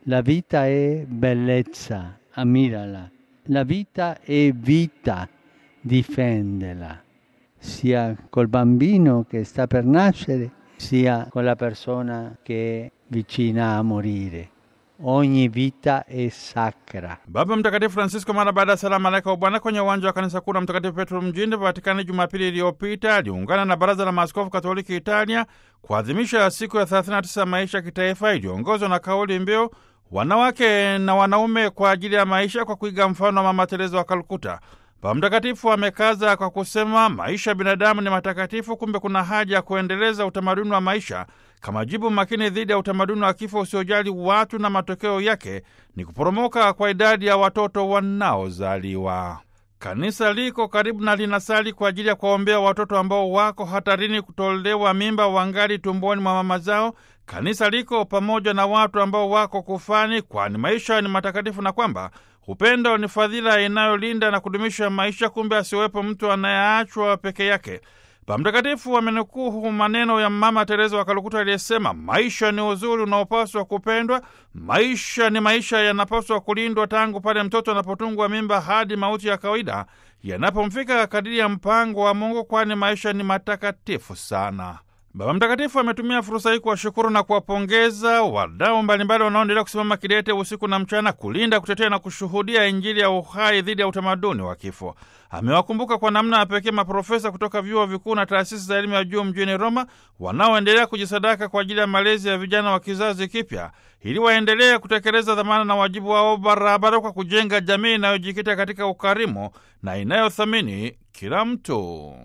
La vita è bellezza, ammirala. La vita è vita, difendela, sia col bambino che sta per nascere, sia con la persona che è vicina a morire. Ogni vita è sacra. Baba Mtakatifu Francisco mara baada ya sala malaika wa Bwana kwenye uwanja wa kanisa kuu la Mtakatifu Petro mjini Vatikani Jumapili iliyopita aliungana na Baraza la Maaskofu Katoliki Italia kuadhimisha siku ya 39 maisha ya kitaifa iliyoongozwa na kauli mbiu wanawake na wanaume kwa ajili ya maisha, kwa kuiga mfano wa Mama Teresa wa Kalkuta. Baba Mtakatifu amekaza kwa kusema maisha ya binadamu ni matakatifu, kumbe kuna haja ya kuendeleza utamaduni wa maisha kama jibu makini dhidi ya utamaduni wa kifo usiojali watu, na matokeo yake ni kuporomoka kwa idadi ya watoto wanaozaliwa. Kanisa liko karibu na linasali kwa ajili ya kuwaombea watoto ambao wako hatarini kutolewa mimba wangali tumboni mwa mama zao. Kanisa liko pamoja na watu ambao wako kufani, kwani maisha ni matakatifu na kwamba upendo ni fadhila inayolinda na kudumisha maisha, kumbe asiwepo mtu anayeachwa peke yake. Baba Mtakatifu amenukuu maneno ya Mama Teresa wa Kalkuta aliyesema, maisha ni uzuri unaopaswa kupendwa. Maisha ni maisha, yanapaswa kulindwa tangu pale mtoto anapotungwa mimba hadi mauti ya kawaida yanapomfika kadiri ya mpango wa Mungu, kwani maisha ni matakatifu sana. Baba Mtakatifu ametumia fursa hii kuwashukuru na kuwapongeza wadau mbalimbali wanaoendelea kusimama kidete usiku na mchana kulinda, kutetea na kushuhudia Injili ya uhai dhidi ya utamaduni wa kifo. Amewakumbuka kwa namna ya pekee maprofesa kutoka vyuo vikuu na taasisi za elimu ya juu mjini Roma wanaoendelea kujisadaka kwa ajili ya malezi ya vijana wa kizazi kipya ili waendelee kutekeleza dhamana na wajibu wao barabara kwa kujenga jamii inayojikita katika ukarimu na inayothamini kila mtu.